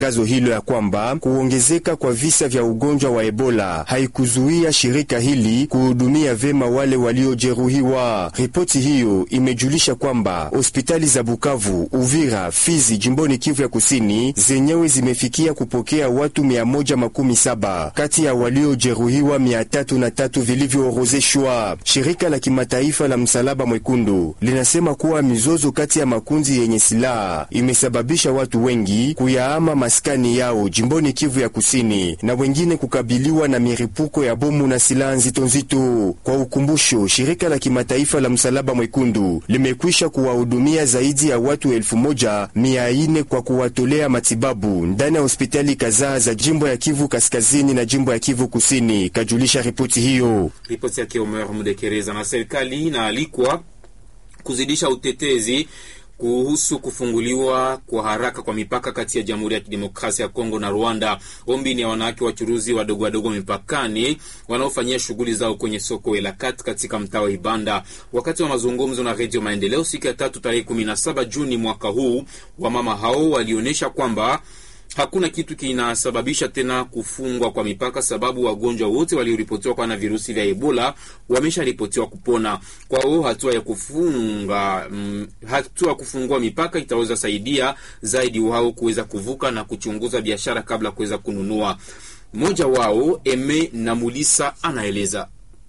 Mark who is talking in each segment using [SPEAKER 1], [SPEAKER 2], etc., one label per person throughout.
[SPEAKER 1] Tangazo hilo ya kwamba kuongezeka kwa visa vya ugonjwa wa Ebola haikuzuia shirika hili kuhudumia vema wale waliojeruhiwa. Ripoti hiyo imejulisha kwamba hospitali za Bukavu, Uvira, Fizi jimboni Kivu ya Kusini zenyewe zimefikia kupokea watu 117 kati ya waliojeruhiwa 303 vilivyoorozeshwa. Shirika la kimataifa la Msalaba Mwekundu linasema kuwa mizozo kati ya makundi yenye silaha imesababisha watu wengi kuyaama maskani yao jimboni Kivu ya Kusini na wengine kukabiliwa na miripuko ya bomu na silaha nzito nzito. Kwa ukumbusho, shirika la kimataifa la Msalaba Mwekundu limekwisha kuwahudumia zaidi ya watu elfu moja mia ine kwa kuwatolea matibabu ndani ya hospitali kadhaa za jimbo ya Kivu Kaskazini na jimbo ya Kivu Kusini, kajulisha ripoti hiyo.
[SPEAKER 2] Ripoti yake Omer Mudekereza. Na serikali inaalikwa kuzidisha utetezi kuhusu kufunguliwa kwa haraka kwa mipaka kati ya Jamhuri ya Kidemokrasia ya Kongo na Rwanda. Ombi ni ya wanawake wachuruzi wadogo wadogo mipakani wanaofanyia shughuli zao kwenye soko Elakat katika mtaa wa Ibanda. Wakati wa mazungumzo na Redio Maendeleo siku ya tatu tarehe 17 Juni mwaka huu, wamama hao walionyesha kwamba hakuna kitu kinasababisha tena kufungwa kwa mipaka, sababu wagonjwa wote walioripotiwa kuwa na virusi vya Ebola wamesharipotiwa kupona. Kwao hatua ya kufunga mm, hatua ya kufungua mipaka itaweza saidia zaidi wao kuweza kuvuka na kuchunguza biashara kabla ya kuweza kununua. Mmoja wao Eme Namulisa anaeleza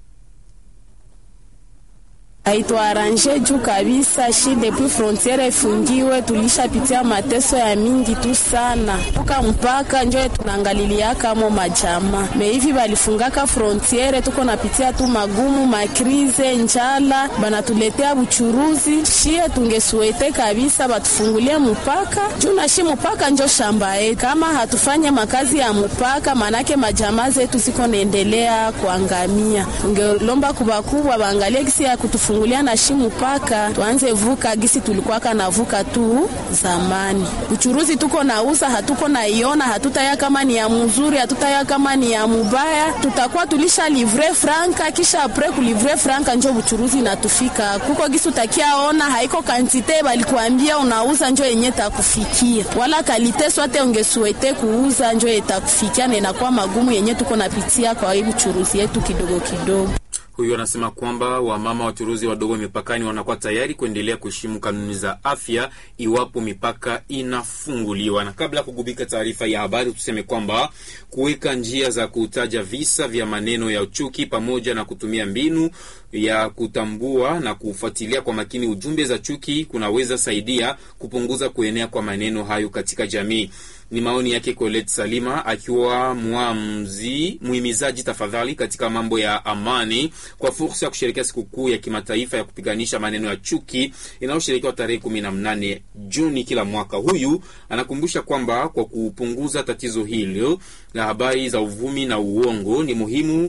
[SPEAKER 3] haituaranje juu kabisa shi depuis frontiere ifungiwe, tulishapitia mateso ya mingi tu sana puka mpaka njo tunaangaliliaka mo majama me hivi balifungaka frontiere, tuko napitia tu magumu makrize, njala, banatuletea buchuruzi. Shie tungesuete kabisa batufungulie mpaka juu na shi mpaka njo shamba yetu. Kama hatufanye makazi ya mpaka, manake majama zetu ziko naendelea kuangamia. Tungelomba kubakubwa baangalie gisi ya kutufungulia fungulia na shimu paka tuanze vuka gisi tulikuwaka navuka tu zamani. Uchuruzi tuko nauza hatuko naiona, hatutaya kama ni ya mzuri, hatutaya kama ni ya mubaya, tutakuwa tulisha livre franka, kisha apre kulivre franka njo uchuruzi natufika kuko gisi utakia ona haiko kantite balikuambia unauza njo yenye takufikia, wala kalite swate ungesuete kuuza njo etakufikia, na inakuwa magumu yenye tuko napitia kwa hii uchuruzi yetu kidogo kidogo.
[SPEAKER 2] Huyu anasema kwamba wamama wachuruzi wadogo mipakani wanakuwa tayari kuendelea kuheshimu kanuni za afya iwapo mipaka inafunguliwa. Na kabla ya kugubika taarifa ya habari, tuseme kwamba kuweka njia za kutaja visa vya maneno ya uchuki pamoja na kutumia mbinu ya kutambua na kufuatilia kwa makini ujumbe za chuki kunaweza saidia kupunguza kuenea kwa maneno hayo katika jamii. Ni maoni yake Colette Salima akiwa mwamzi muhimizaji tafadhali katika mambo ya amani kwa fursa ya kusherekea sikukuu ya kimataifa ya kupiganisha maneno ya chuki inayosherekewa tarehe kumi na mnane Juni kila mwaka. Huyu anakumbusha kwamba kwa kupunguza tatizo hilo la habari za uvumi na uongo ni muhimu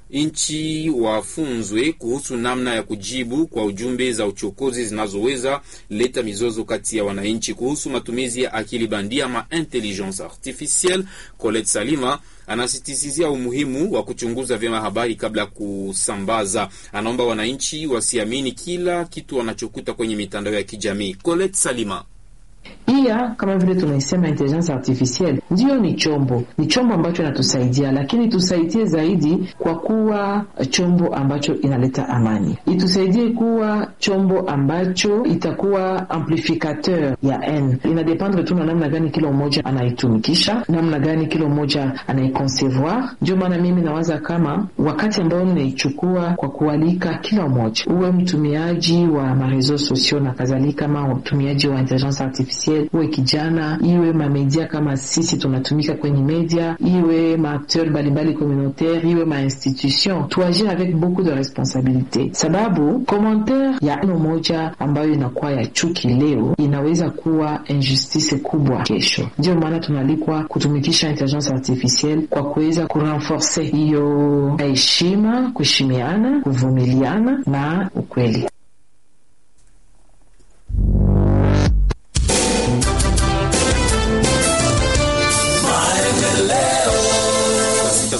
[SPEAKER 2] nchi wafunzwe kuhusu namna ya kujibu kwa ujumbe za uchokozi zinazoweza leta mizozo kati ya wananchi. Kuhusu matumizi ya akili bandia ma intelligence artificielle, Colette Salima anasisitizia umuhimu wa kuchunguza vyema habari kabla ya kusambaza. Anaomba wananchi wasiamini kila kitu wanachokuta kwenye mitandao ya kijamii. Colette Salima
[SPEAKER 4] Pia kama vile tunaisema intelligence artificielle ndiyo ni chombo, ni chombo ambacho inatusaidia, lakini tusaidie zaidi kwa kuwa chombo ambacho inaleta amani, itusaidie kuwa chombo ambacho itakuwa amplificateur ya n. Inadependre tu na namna gani kila mmoja anaitumikisha, namna gani kila mmoja anaiconcevoir. Ndio maana mimi nawaza kama wakati ambao ninaichukua kwa kualika kila mmoja, uwe mtumiaji wa mareseau sociaux na kadhalika, ama mtumiaji wa intelligence artificielle uwe kijana, iwe mamedia kama sisi tunatumika kwenye media, iwe maakteur mbalimbali communautaire, iwe mainstitution, tuagir avec beaucoup de responsabilite, sababu commentaire ya neno moja ambayo inakuwa ya chuki leo inaweza kuwa injustice kubwa kesho. Ndio maana tunalikwa kutumikisha intelligence artificielle kwa kuweza kurenforce hiyo heshima, kuheshimiana, kuvumiliana na ukweli.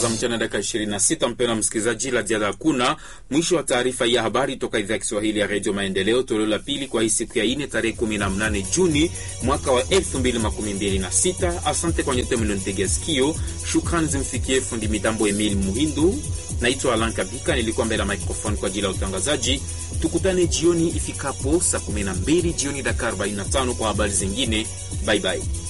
[SPEAKER 2] za mchana dakika 26. Mpendwa msikilizaji, la ziada hakuna. Mwisho wa taarifa ya habari toka idhaa ya Kiswahili ya redio Maendeleo, toleo la pili kwa hii siku ya ine tarehe 18 Juni mwaka wa 2026. Asante kwa nyote mlionitegea sikio. Shukrani zimfikie fundi mitambo Emil Muhindu. Naitwa Alan Kabika, nilikuwa mbele ya microphone kwa ajili ya utangazaji. Tukutane jioni ifikapo saa 12 jioni dakika 45 kwa habari zingine. Bye bye.